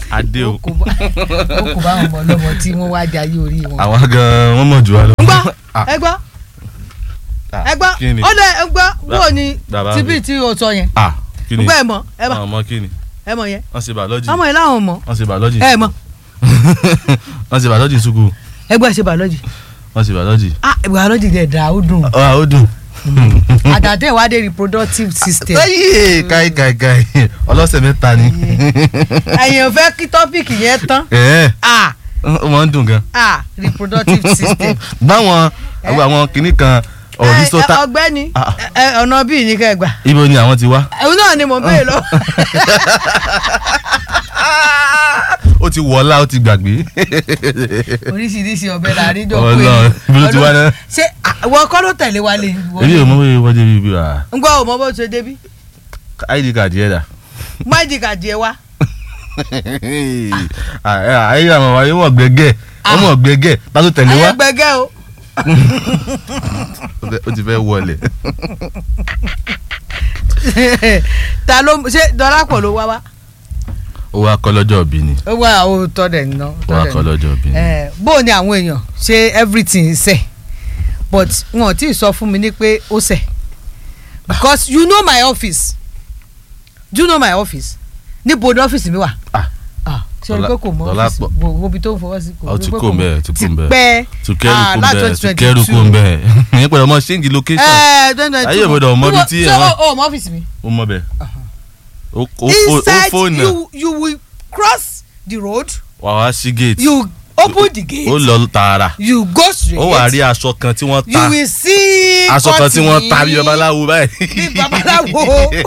adé o ó kò bá ó kò bá àwọn ọmọ ọlọ́mọ tí wọ́n wá jayé orí wọn. àwa gan wọn mọ̀ jù wá lọ. ń gbọ́ Ah, ẹ gbọ́ ah, ẹ gbọ́ kí ni? ó dẹ ẹ gbọ́ bó ni bàbá tíbí mi. tí o sọ yẹn ah kí ni gbọ́ ẹ mọ̀ ẹ mọ̀ àwọn ọmọ kí ni ẹ mọ̀ yẹn wọ́n ṣe bàọ́lọ́jì ọmọ yẹn láwọn mọ̀ wọ́n ṣe bàọ́lọ́jì ẹ mọ̀ wọ́n ṣe bàọ́lọ́jì sùkú ẹ gbọ́ ẹ ṣe biology wọ́n ṣe bàọ́lọ́jì. ah biology dẹ̀ dà ó dùn ah ó dùn. àtàtẹ̀ wá dé reproductive system ayé káì káì káì ọlọ́sẹ̀ mẹ́ta ni. ẹ̀yin ò fẹ́ kí tọ́pìkì yẹn tán ẹ̀ẹ́ ah ó máa ń dùn gan. ah reproductive system. báwọn àwọn àwọn kinní kan ọ̀rí Ẹ, ẹ, sọ́tà ọ̀gbẹ́ni Ah. ẹ, ẹ, ọ̀nà bíi ní kẹgbà ibo ni àwọn ti wá. ẹ̀hún náà ni mò ń béèrè lọ. ó ti wọlá ó ti gbàgbé. oríṣiríṣi ọbẹ̀ la rí jọ pé Ọlọ́run, ibi ló ti wá náà? ṣé àwọn kọ́ ló tẹ̀lé wa lè èmi ò mọ bóyá wọ́n débi ibi wa ń gbọ́ ò mọ bó ṣe débi id card yẹn dà. májì kàdí ẹ wá ayé àwọn wáyé wọ̀ gbẹ́gẹ́ wọ́n mọ̀ gbẹ́gẹ́ tá ló tẹ̀lé wá ayẹgbẹgẹ o ó ti fẹ́ wọlé. ta ló ṣe dọ́lápọ̀ ló wá wá ó wá kọ́ lọ́jọ́ òbí ni ó wá àwọn òótọ́ dẹ̀ ń ná ó wá kọ́ lọ́jọ́ òbí ni. bó o ní àwọn èèyàn ṣe everything ṣe but wọn ò tí ì sọ fún mi ní pé ó ṣe because you know my office do you know my office níbo ni ọ́fíìsì mi wà Ah. ah ṣe orí pé kò mọ Dọ́là- ọ́fíìsì Dọ́lápọ̀. wo ibi tó ń fọwọ́ sí Ó ti kó ń bẹ̀, ti kó ń bẹ̀. pẹ́ tù kẹ́rù Ah, kó ń láti bẹ̀ tù 2022. kẹ́rù kó ń bẹ̀ ìyẹn pẹ̀lú ọmọ ṣéǹgì location ẹ twenty twenty two Ayé ìbòdò ọmọ ibi tí ẹ ṣé wà. o mọ ọ́fíìsì mi. ó mọ bẹ́ẹ̀ ó ó ó inside fóònù you you will cross the road wà wá sí gate you open the gate ó lọ tààrà you go straight ó wà rí aṣọ kan tí wọ́n you ta will see aṣọ kan tí wọ́n ta bí cotton babaláwo báyìí. bí babaláwo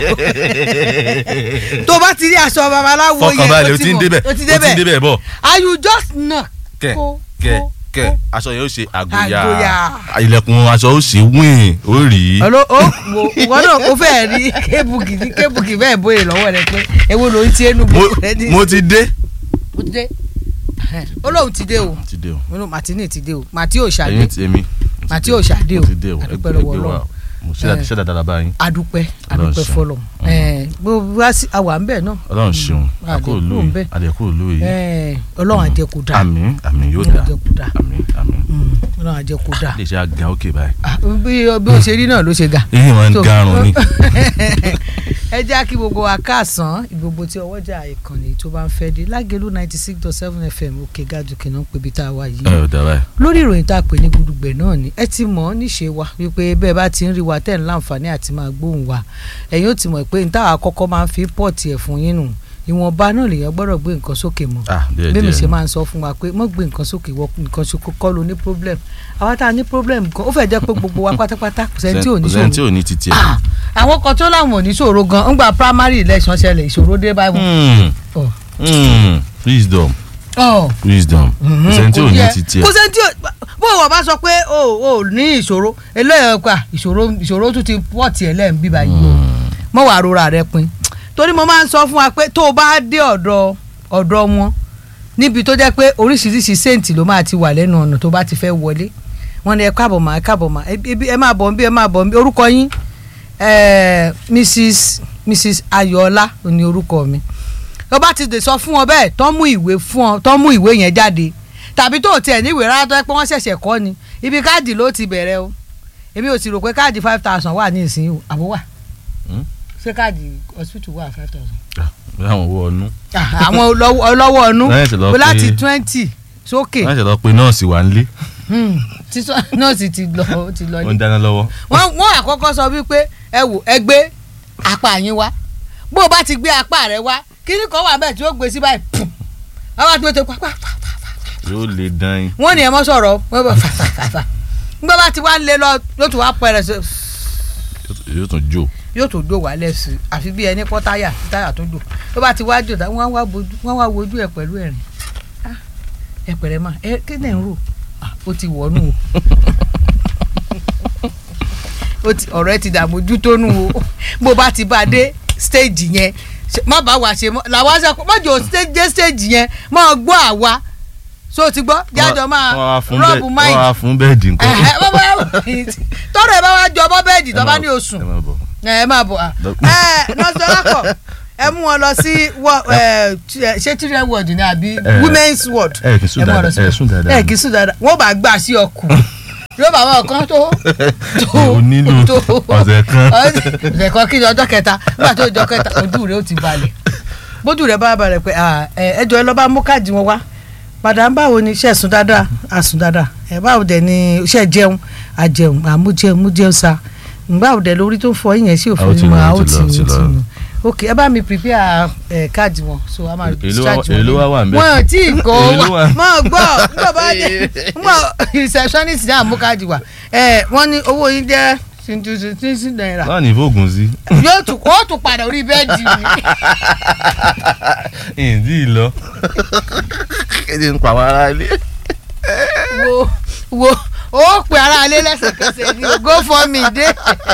tó bá ti rí aṣọ babaláwo yẹn fọkànbalẹ̀ o ti ń débẹ̀ o o ti ti ń débẹ̀ débẹ̀ bọ̀ and you just knock kẹ kó kẹ kó kẹ kó. aṣọ yẹn ó ṣe àgòyà Àgòyà. ilẹ̀kùn aṣọ ó ṣe wíìn ó rí ọlọ ó wo ìwọ náà ó fẹ́ rí kébùkì ní kébùkì bẹ́ẹ̀ bóyè lọ́wọ́ rẹ pé ewo ló ń ti ẹnu Mo- gbogbo rẹ ní. mo ti dé. ó ti dé ó lóun ti dé o ti dé o ó lóun màtínì ti dé o màtí ò ṣàdé ẹ̀yin ti èmi màtí ò ṣàdé o mo ti dé o àdúpẹ́ ẹgbẹ́ lọ́wọ́ ẹgbẹ́ wa Ọlọ́run mo ṣe dáadáa ṣe dáadáa báyìí adúpẹ́ Ọlọ́run adúpẹ́ ṣeun. fọlọ́ gbogbo wá sí àwa ń bẹ̀ náà Ọlọ́run ṣeun Ah, àkó àdẹ̀kù òlu ń yìí bẹ. àdẹ̀kù òlu yìí Eh, ọlọ́run àjẹkù dá àmín àmín yóò Ọlọ́run dá àjẹkù dá àmín àmín Mm, ọlọ́run àjẹkù dá lè ṣe àga òkè báyìí Ah, bí bí ó ṣe rí náà ló ṣe ga. eyín wọn ń So- garun ni ẹ jẹ́ kí gbogbo wa káàsán ìgbogbo tí ọwọ́jà ìkànnì tó bá ń fẹ́ dé lágẹ̀lú ninety six dot seven fm òkè gàdùkì náà pébi tá a wà yìí ẹ ò dá báyìí lórí ìròyìn tá a pè ní gudugbẹ náà ni ẹ ti mọ̀ ọ́ níṣe wa wípé bẹ́ẹ̀ bá ti ń rí wa tẹ̀ ń láǹfààní àti máa gbóhùn wa ẹ̀yin ó ti mọ̀ pé níta àkọ́kọ́ máa ń fi pọ́ọ̀tì ẹ̀ fún yín nù ìwọ̀nba náà lèèyàn gbọ́dọ̀ gbé nǹkan sókè mọ́ ah díẹ̀ bí mi díẹ̀ ṣe ni. máa ń sọ fún wa pé mọ́ gbé nǹkan sókè wọ nǹkan ṣe kọ́ ló ní problem àwa tá a ní problem gan ó fẹ́ jẹ́ pé gbogbo wa pátápátá kò sẹ́ni tí ò ní kò sẹ́ni tí ṣòro ò ní titi ẹ̀. Ah, àwọn kan tó láwọn ò ní ṣòro gan ńgbà primary election ṣẹlẹ̀ ìṣòro dé báyìí wọn. Hmm, hmm, wisdom ọ̀ wisdom kò sẹ́ni tí ò ní titi kò ẹ̀. sẹ́ni tí ò bó wọ́n bá sọ pé o ò ní ìṣòro eléyìí pa ìṣòro ìṣòro tún ti pọ̀ tiẹ̀ lẹ́yìn bíbá yìí o mọ̀ wàá rora rẹ pin torí mo máa ń sọ fún wa pé tó o bá dé ọ̀dọ̀ ọ̀dọ̀ wọn níbi tó jẹ́ pé oríṣiríṣi séǹtì ló máa ti wà lẹ́nu ọ̀nà tó bá ti fẹ́ wọlé wọn ni ẹ káàbọ̀ mà ẹ káàbọ̀ mà ebi ẹ máa bọ̀ ń bí ẹ máa bọ̀ ń bí orúkọ yín eh, mrs mrs ayọ̀ọ́lá ni orúkọ mi ó bá ti dè sọ fún ọ bẹ́ẹ̀ tán mú ìwé fún ọ tán mú ìwé yẹn jáde tàbí tó tiẹ̀ níwèé rárá tó yẹ pé wọ́n ṣẹ̀ṣẹ̀ kọ́ ni ibi káàdì ló ti bẹ̀rẹ̀ o èmi ò sì rò pé káàdì five thousand wà ní ìsìn àbó wà Hmm? ṣé káàdì hospital wà five thousand. bí àwọn owó ọnú àwọn ọlọ́wọ́ ọlọ́wọ́ ọnú Lẹ́yìn tí lọ pé pé- láti twenty sókè wọ́n ṣe lọ pé nọ́ọ̀sì wà nílé Hmm. Títọ́- nọ́ọ̀sì ti lọ ó ti lọ wọ́n ní. ń dáná lọ́wọ́. wọ́n wọ́n àkọ́kọ́ sọ wípé ẹ wò ẹ gbé apá yín wá bó o bá ti gbé apá rẹ wá kíní kan wà bẹ́ẹ̀ tí ó gbé sí báyìí pùm àwọn àti wọ́n ti pa pa pa pa pa yóò lè dán yín. wọ́n ní ẹ mọ́ sọ̀rọ̀ wọ́n bá fa fa fa fa nígbà bá ti wá lé lọ ló tún wá pẹ̀rẹ̀ sí yóò tún jó. yóò tó dò wá lẹ́sìn àfi bí ẹni pọ́ táyà tí táyà tó dò ló bá ti wá jò tá wọ́n wá bojú wọ́n wá wojú ẹ̀ pẹ̀lú ẹ̀rín Ah, ẹ pẹ̀rẹ̀ mà ẹ kí ni ẹ̀ ń rò Ah, ó ti wọ̀nù o ó ti ọ̀rọ̀ ẹ ti dààmójú tó nù o bó bá ti bá a dé stage yẹn ṣe- má bá wa ṣe mọ́ làwa ṣe má jò stage- dé stage yẹn má gbọ́ àwa so ti gbọ́ jájọ máa wọ́n á fún rọ́ọ̀bù bẹ́ẹ̀- máìkì wọ́n á fún bẹ́ẹ̀dì nǹkan. Ẹ̀hẹ́, bá bá- tọrọ ẹ bá wá jọ bọ́ bẹ́ẹ̀dì tó bá ní oṣù ẹ máa bọ̀. ẹ máa bọ̀ à. Dọ́k- ẹ nọ́ọ̀sì ọlápọ̀ ẹ mú wọn lọ sí wọ- ẹ, ch- ṣé children ward ni àbí Eh, women's ward ẹ kì í sùn ẹ mú wọn lọ dáadáa, síbẹ̀. ẹ sùn dáadáa. ẹ kì í sùn dáadáa wọ́n bá gbà sí ọkùn yóò bá wọn kan tó tó o nílò tó ọ̀sẹ̀ kan. ọ̀sẹ̀ kan kí ni ọjọ́ kẹta nígbà tó ọjọ́ kẹta ojú rẹ̀ ó ti balẹ̀ bójú rẹ̀ bá balẹ̀ pé ah, ẹ ẹjọ́ ẹ lọ́ bá mú káàdì wọn wá madam báwo ni iṣẹ́ sùn dáadáa àsùn dáadáa ẹ báwo dẹ̀ ni iṣẹ́ jẹun àjẹun àmújẹun mújẹun sa báwo dẹ̀ lórí tó ń fọ yín yẹn sí Ó ti òfin lọ, mọ́ ó àwọn ti tí lọ, ó ti ó ti lọ. lọ ok ẹ bá mi prepare ẹ káàdì wọn so a máa Èló wá- discharge wọn èló wá wà ń bẹ̀? wọn ò tí ì kó Èló wa wà? mọ gbọ́ nígbà bá dé mọ receptionist náà mú káàdì wa ẹ wọ́n ní owó yín jẹ́ sixty naira náà ní fóògùn sí. yóò tún ó tún padà orí bẹ́ẹ̀dì mi ìdí lọ. kéde ń pa àwọn ará ilé. wo wo ó pè ara alẹ́ lẹ́sẹ̀kẹsẹ̀ ni o go for me dé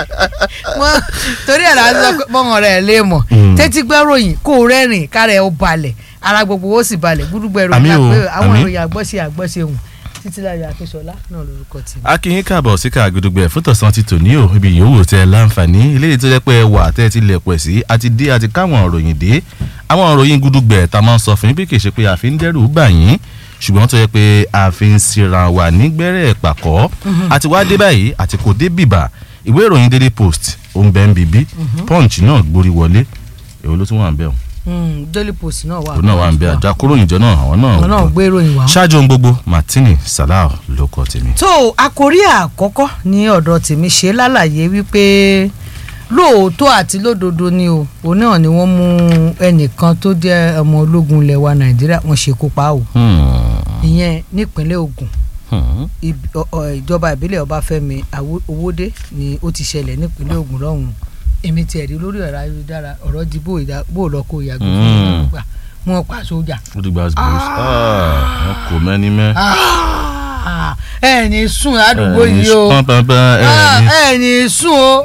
Wọ́n- torí ẹ̀ láti sọ pé bọ́mọ rẹ̀ lè mọ̀ Mm. tẹ́tí gbẹ́ròyìn kó o rẹ́rìn kára ẹ̀ ó balẹ̀ ara gbogbo ó sì balẹ̀ gbúdúgbẹ́ Àmì ìròyìn o, àpé àwọn àmì. ìròyìn àgbọ́ṣe àgbọ́ṣe hùn títí láyọ̀ akínṣọlá náà lórúkọ tì mí. akínyín káàbọ̀ sí Káàgùdùgbẹ̀ fún tọ̀sán ti tòní o ibi yòówù tẹ láǹfààní eléyìí tó jẹ́ pé ẹ wà tẹ́ ẹ ti lẹ̀ pẹ̀ sí àti dé àti káwọn òròyìn dé àwọn òròyìn gùdùgbẹ̀ tá a máa ń sọ fún yín bí kì í ṣe pé àfi ń dẹ́rù bà yín ṣùgbọ́n tó yẹ pé àfi ń sira wà nígbẹ́rẹ́ pàkọ́ àti wá dé báyìí àti kò dé bìbà ìwé ìròyìn Daily Post ó ń bẹ́ ń bíbí Punch náà gborí wọlé èwo ló tún wà ń bẹ̀ Mm, Daily Post náà wà. òun náà wà ń bẹ̀ àjàkúròyìnjọ náà àwọn náà àwọn náà gbé ìròyìn wá. ṣáájú ohun gbogbo Martini Salau ló kọ tèmi. tó àkórí àkọ́kọ́ ní ọ̀dọ̀ tèmi ṣe lálàyé wípé lóòótọ́ àti lódodo ni o òun náà ni wọ́n mú ẹnìkan tó jẹ́ ọmọ ológun ilẹ̀ wa nàìjíríà wọ́n ṣekú pa o Hmm. ìyẹn nípínlẹ̀ Ògùn Hmm. Ibi- ọ- ọ- ìjọba ìbílẹ̀ ọbáfẹ́mi Awó- owódé ni ó ti ṣẹlẹ̀ nípínlẹ̀ Ògùn lọ́hùn èmi tiẹ̀ rí lórí ọ̀rọ̀ ayélujára ọ̀rọ̀ di bó ìdá- bó lọ kó yàgò fún Mm. ìgbà wọn pa sójà. ó ti gba gbòòrò wọn kò mẹ́ni mẹ́. Ah, ẹ ní sùn ládùúgbò yìí o pọ́npọ́npọ́n Ah, ẹ̀ ní. ẹ ní sùn o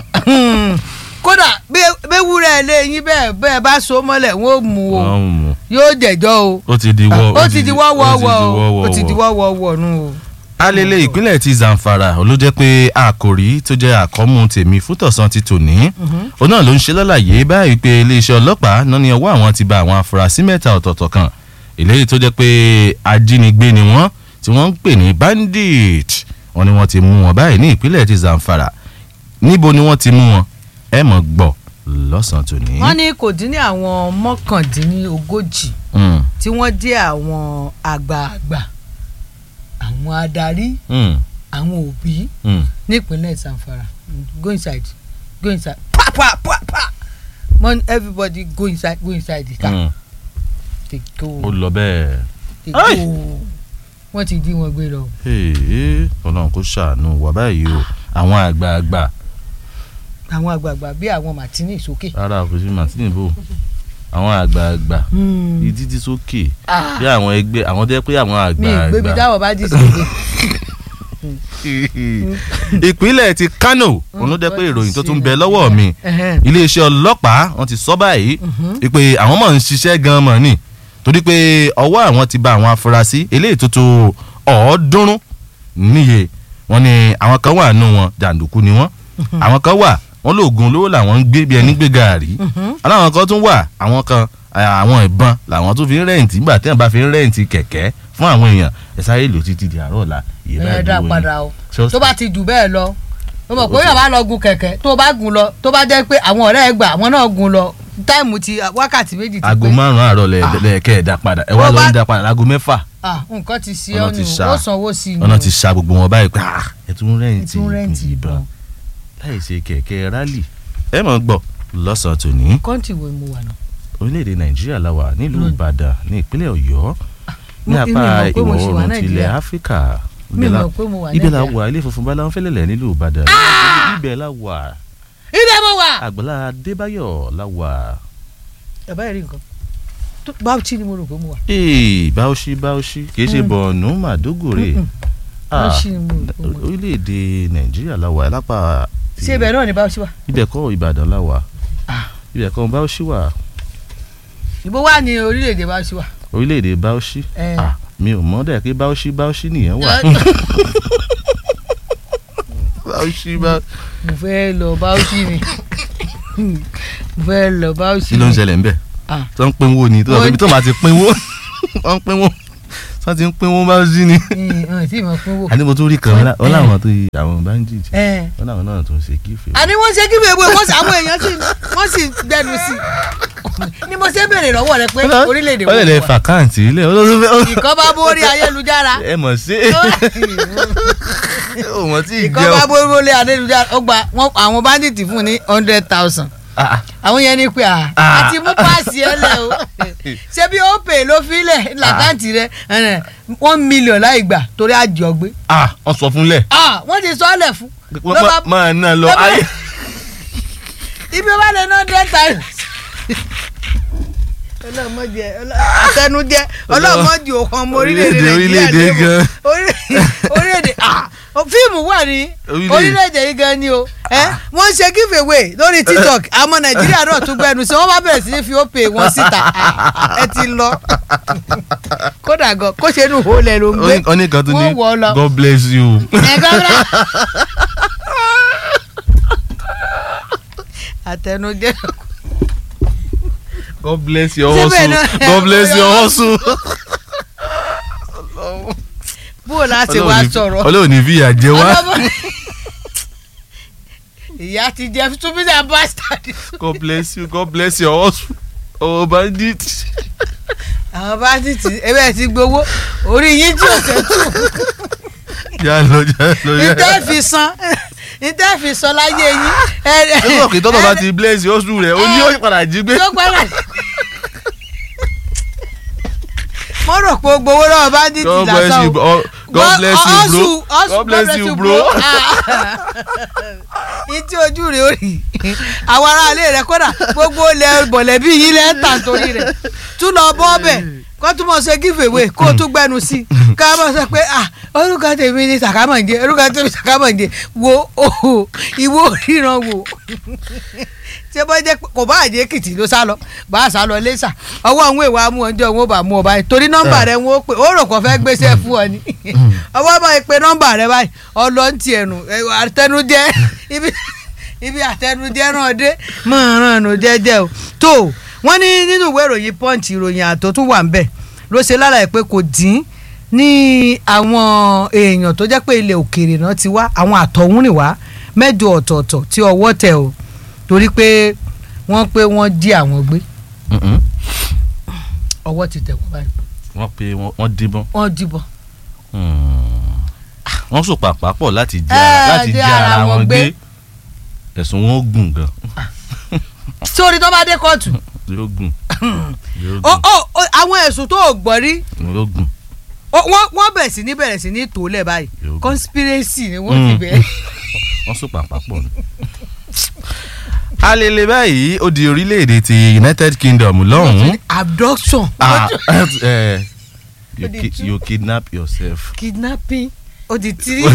kódà bẹ́wúrẹ́ ilé yín bẹ́ẹ̀ bẹ́ẹ̀ bá so mọ́lẹ̀ wọ́n ó mú o wọ́n mú yóò jẹ̀jọ́ o ó ti di wọ́ ó ti di wọ́wọ́wọ́ o ó ti di wọ́wọ́wọ́. wọ́wọ́wọ́ nù o. alele ìpínlẹ̀ ti Zamfara ló jẹ́ pé àkòrí tó jẹ́ àkọ́mú tèmi fún tọ̀sán ti tòní òun náà ló ń ṣe lálàyé báyìí pé iléeṣẹ́ ọlọ́pàá náà ní ọwọ́ àwọn ti ba àwọn afurasí mẹ́ta ọ̀tọ̀ọ̀tọ̀ kan eléyìí tó jẹ́ pé ajínigbé ni wọ́n tí wọ́n ń pè ní bandit wọ́n ní wọ́n ti mú wọn báyìí ní ìpínlẹ̀ ti Zamfara níbo ni wọ́n ti mú wọn ẹ mọ̀ gbọ́ lọ́sàn-án tòní. wọ́n ní kò dín ní àwọn mọ́kàndínlógójì Mm, tí wọ́n jẹ́ àwọn àgbààgbà àwọn adarí mm, àwọn òbí mm. nípínlẹ̀ Zamfara go inside go inside pa pa pa pa Mon everybody go inside go inside the car Mm. they go ó lọ bẹ́ẹ̀. they Ai! go wọ́n ti dí wọn gbé lọ. Ee, ọlọ́run kò ṣàánú wà báyìí o àwọn àgbààgbà àwọn àgbààgbà bíi àwọn Martini sókè. rárá kò sí martini bò àwọn àgbààgbà ìdí tí sókè Ah, bí àwọn ẹgbẹ́ àwọn tẹ́ pé àwọn mi ì gbébi àgbààgbà. táwọn bá dì sókè. ìpínlẹ̀ ti Kano òun ló jẹ́ pé ìròyìn tó tún bẹ lọ́wọ́ mi Ẹhẹ́n. iléeṣẹ́ ọlọ́pàá wọ́n ti sọ báyìí pé àwọn mọ̀ ń ṣiṣẹ́ gan-an mọ̀ ni torí pé ọwọ́ àwọn ti ba àwọn afurasí eléyìí tó tó ọ̀ọ́dúnrún níye wọ́n ní àwọn kan wà nù wọn jàǹdùkú ni wọ́n àwọn kan wà wọ́n lóògùn olówó làwọn ń gbé bí ẹni gbé gàárì aláwọn kan tún wà àwọn kan eh, àwọn ìbọn làwọn tún fi ń rẹ́ǹtì nígbà tí wọ́n bá fi ń rẹ́ǹtì kẹ̀kẹ́ fún àwọn èèyàn ẹ sáré lò títí di àárọ̀ ọ̀la ìyẹn ẹ báyìí dá lówó padà o Ṣé ó tó bá ti jù bẹ́ẹ̀ lọ o mọ̀ pé yàrá lọ gun kẹ̀kẹ́ tó o bá gun lọ tó bá jẹ́ pé àwọn ọ̀rẹ́ ẹ gbà àwọn náà gun lọ táìmù ti wákàtí méjì ti aago pé márùn-ún àárọ̀ lẹ- lẹ́ẹ̀kẹ́ ẹ̀ dá padà ẹ wá Bó lọ bá- ń dá padà láago mẹ́fà Ah, nǹkan ti ṣe Ọ̀nà ọ́ ti nù ṣá. ó sanwó sí i nù ọ̀nà ti ṣa gbogbo wọn báyìí pé ah, ẹ tún rẹ́ǹtì tún rẹ́ǹtì ìbọn ìbọn láì ṣe kẹ̀kẹ́ rálì ẹ mọ̀ gbọ́ lọ́sàn-án tòní kọ́ńtì wo mo wà náà. orílẹ̀-èdè nàìjíríà la wà nílùú Lónìí. ìbàdàn ní ìpínlẹ̀ ọ̀yọ́ ní mo- apá èmi mọ̀ pé mo ìwọ̀ ṣì wà oòrùn tilẹ̀ Nàìjíríà. áfíríkà mi Ibẹ̀ la- mọ̀ pé mo wà ibẹ̀ la Nàìjíríà. wà ilé funfun báláwọn fẹ́lẹ̀lẹ̀ nílùú ìbàdàn ibẹ̀ la wà ibẹ̀ mo wà. àgbàlá adébáyọ̀ la wà bàbá yẹn rí nǹkan tó Bauchi ni mo rò pé mo wà. ee báwọ̀ṣí báwọ̀ṣí kìí ṣe Mm. bọ̀ọ̀nù màdógòrè Mm-mm. Ah, Bauchi ni mo rò pé mo wà. orílẹ̀-èdè nàìjíríà la wà lápá ṣé ibẹ̀ náà ni Bauchi wà. ibẹ̀ kọ́ ìbàdàn la wà Ah. ibẹ̀ kọ́ báwọ̀ṣí wà ìbò wà ní orílẹ̀-èdè Bauchi wà. orílẹ̀-èdè báwọ̀ṣí Eh. Ah, mi ò mọ̀ dẹ̀ pé báwọ̀ṣí báwọ̀ṣí nìyẹn wà báwọ̀ṣí bá. mo fẹ́ lọ Bauchi ni mo fẹ́ lọ Bauchi kí ló ń ni. ṣẹlẹ̀ ńbẹ̀ Ah. tó ń pinwó ni tó Mo- ń ibi tó máa ti pinwó wọ́n ń pinwó tó ti ń pinwó bá sí ni. ọ̀hún tí mo pín wò. àní mo tún rí kan wọ́n láwọn tó yí àwọn bandit ẹ wọ́n láwọn náà tó ń ṣe kífè. àní wọ́n ṣe kí wèé wọ́n sì àwọn èèyàn sì wọ́n sì gbẹnu sí i ni mo ṣe béèrè lọ́wọ́ rẹ pé orílẹ̀-èdè wọ́n lè lè fà káàntì ilé olóṣèlú ìkan bá borí ayélujára ẹ mọ̀ sí ò mọ̀ tí ì ìkan jẹ́ bá o. borí ayélujára ó gba wọn àwọn bandit fún ní hundred thousand Ah, àwọn yẹn ní pé à Ah. àti mú páàsì ẹ lẹ o ṣé bí ó pè ló filẹ̀ làkáǹtì rẹ ẹnẹ, one million láì gbà torí àjọ gbé ah wọ́n sọ fúnlẹ̀ Ah, wọ́n ti sọ ọ́ lẹ̀ fún ló bá máa ná lọ ló bá- ayé. ibi ó bá lè ná hundred thousand ọlọ́mọdé àtẹnujẹ ọlọ́mọdé òkan ọmọ orílẹ̀-èdè Orílẹ̀-èdè, nàìjíríà orílẹ̀-èdè lébò. gan. Orílẹ̀- orílẹ̀-èdè ah, fíìmù wà ní Orílẹ̀- orílẹ̀-èdè yìí gan ni o ẹ wọ́n ṣe give away lórí tiktok àmọ́ nàìjíríà náà tún gbẹnu sí wọ́n bá bẹ̀rẹ̀ sí ní fi ó pè wọ́n síta Ah, ẹ ti lọ kódà gan kó ṣe inú ìhòòlẹ̀ ló ń gbé oníkan tún ní wọ́n wọ̀ ọ́ lọ. God bless you. ẹ̀gbọ́n àtẹnujẹ God bless your Síbẹ̀ hustle. náà- God bless your hustle. bó o láti wá sọ̀rọ̀ Ọlọ́run ní fìyà jẹ wá. ọlọ́mọ ìyá ti jẹ túbísà bastard God bless you. God bless your hustle. Oh bandit. àwọn bá ti tì ebe ti gbowó orí yín tí ò tẹ́ tù Já lọ já lọ já. ìtẹ́ fi san ìtẹ́ fi san láyé yín Nígbà kí tọ́tọ̀ bá ti bless your hustle rẹ̀, ó ní ó padà jí gbé. tó gbára mo rò pé o gbowó lọ́wọ́ bá ti tì God bless lásán you. o. bro. God bless you bro. Ọ̀sùn, God bless you bro. ìtí ojú rẹ̀ ó rí àwọn aráalé rẹ̀ kódà gbogbo ilẹ̀ bọ̀lẹ́bí yìí lẹ́ ń tà torí rẹ̀ tún lọ bọ́ ọbẹ̀ kó tún mọ̀ ṣe give away kó tún gbẹnu sí i ká mọ̀ sọ pé ah orúkọ tèmi ni sàkámọ̀ǹdé orúkọ tèmi sàkámọ̀ǹdé wo oho ìwọ ríran wò ṣé bọ́ jẹ́ pé kò bá àjẹ́ èkìtì ló sá lọ bá a sá lọ lẹ́sà ọwọ́ àwọn èèwà mú ọjọ́ wọn ò bá mú ọ báyìí torí nọ́mbà rẹ wọn ó pè ó rò kó fẹ́ gbéṣẹ́ fún ọ ni ọwọ́ bá yẹ pé nọ́mbà rẹ báyìí ọlọ́ntì ẹnu àtẹnujẹ ibi ibi àtẹnujẹ náà dé máa ràn nù jẹ́jẹ́ o tó wọ́n ní nínú ìwé ìròyìn punch ìròyìn àtò tún wà ń bẹ̀ ló ṣe lálàyé pé kò dín ní àwọn èèyàn tó jẹ́ pé ilẹ̀ òkèèrè náà ti wá àwọn àtọ̀húnrìnwá mẹ́jọ ọ̀tọ̀ọ̀tọ̀ tí ọwọ́ tẹ̀ o torí pé wọ́n pé wọ́n jí àwọn gbé Mm-mm. ọwọ́ ti tẹ̀ wọ́n báyìí Wọ́n pe wọ́n wọ́n díbọ́n. wọ́n jíbọn. wọ́n sùn pàpà pọ̀ láti jẹ́ Ẹ, ara láti dé jẹ́ ara ara wọn wọn gbé. gbé ẹ̀sùn wọn gùn gan sórí tó bá dé kóòtù yóò gùn yóò ó gùn ó ó, àwọn ẹ̀sùn tó o gbọ́ rí yóò gùn ó, wọ́n wọ́n bẹ̀rẹ̀ sí ní bẹ̀rẹ̀ sí ní tòólẹ̀ báyìí Yóò. conspiracy ni wọ́n ti Mm. bẹ̀rẹ̀. wọ́n sùn pàpà pọ̀ ni. alele báyìí ó di orílẹ̀-èdè ti United Kingdom lọ́hùn-ún abduction Ah, eh, you Ó di ki- two. you kidnap yourself kidnapping ó di three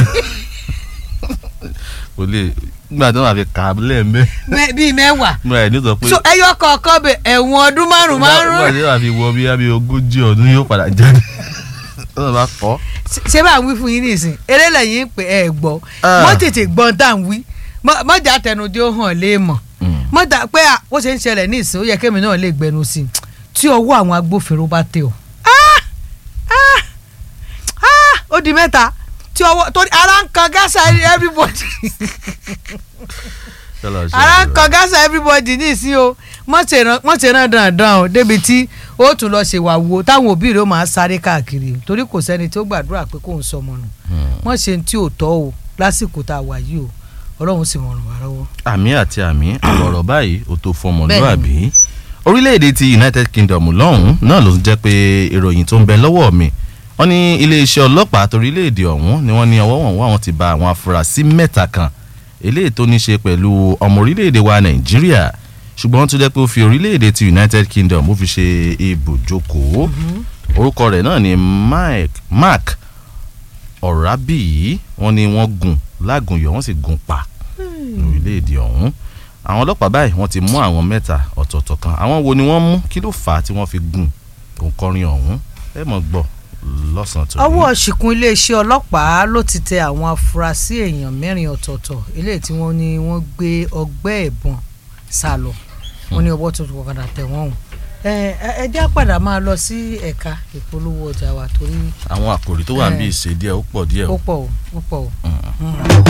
kò lè nígbà tí wọ́n fi kà á lẹ́ẹ̀mẹ́ mẹ- bíi mẹ́wàá nígbà yẹn ní sọ pé so ẹyọ kọ̀ọ̀kan bẹ ẹ̀wọ̀n ọdún márùn nígbà márùn tí wọ́n fi wọ bí abẹ́ ogójì ọdún yóò padà jáde wọ́n bá kọ́ ṣé bá ń wí fún yín nìsín eré lẹ́yìn pé ẹ gbọ́ Ah. mọ́ tètè gbọ́n tá à ń wí Mọ́- mọ́jà tẹnudí ó hàn léèmọ̀ mọ́jà pé à, ó ṣe ń ṣẹlẹ̀ ní ìsìn ó yẹ kémi náà lè gbẹnu sí i tí ọwọ́ àwọn agbófinró bá tẹ̀ ọ́ Ah! Ah! Ah! ó di mẹ́ta tí ọwọ́ torí ara ń kan gásà everybody ara ń kan gásà everybody ní ìsín o wọ́n ti rán dandan o débi tí ó tún lọ ṣèwà wo táwọn òbí rẹ̀ ó máa sáré káàkiri torí kò sẹ́ni tí ó gbàdúrà pé kóun sọmọ nù wọ́n ṣe ní tí ò tọ́ o lásìkò tá a wà yìí o ọlọ́run sì mọ̀ ràn wá lọ́wọ́. àmì àti àmì ọ̀rọ̀ báyìí ó tó fọmọlúàbí orílẹ̀-èdè ti United Kingdom lọ́hùn-ún náà ló jẹ́ pé ìròyìn tó ń bẹ lọ́wọ́ mi wọ́n ní iléeṣẹ́ ọlọ́pàá torílẹ̀-èdè ọ̀hún ni wọ́n ní ọwọ́ wọn wá wọn ti ba àwọn afurasí mẹ́ta kan eléyìí tó ní ṣe pẹ̀lú ọmọ orílẹ̀-èdè wa Nàìjíríà ṣùgbọ́n tó jẹ́ pé ó fi orílẹ̀-èdè ti United Kingdom ó fi ṣe ibùjókòó orúkọ rẹ̀ náà ni Mike Mark Ọ̀rábìyí wọ́n ní wọ́n gùn lágùnyọ̀ wọ́n sì gùn pa orílẹ̀-èdè ọ̀hún àwọn ọlọ́pàá báyìí wọ́n ti mú àwọn mẹ́ta ọ̀tọ̀ọ̀tọ̀ kan àwọn wo ni wọ́n mú kí ló fà á tí wọ́n fi gùn òǹkọrin ọ̀hún ẹ mọ̀ gbọ́ lọ́sàn-án tó ọwọ́ ṣìkún iléeṣẹ́ ọlọ́pàá ló ti tẹ àwọn afurasí èèyàn mẹ́rin ọ̀tọ̀ọ̀tọ̀ eléyìí tí wọ́n ní wọ́n gbé ọgbẹ́ ìbọn sá lọ wọ́n ní ọwọ́ tuntun padà tẹ̀ wọ́n o ẹ ẹ ẹ já padà máa lọ sí ẹ̀ka ìpolówó ọjà wa torí àwọn àkòrí tó wà ń bí ìṣe díẹ̀ ó pọ̀ díẹ̀ ó o. pọ̀ o ó pọ̀ o. Mm.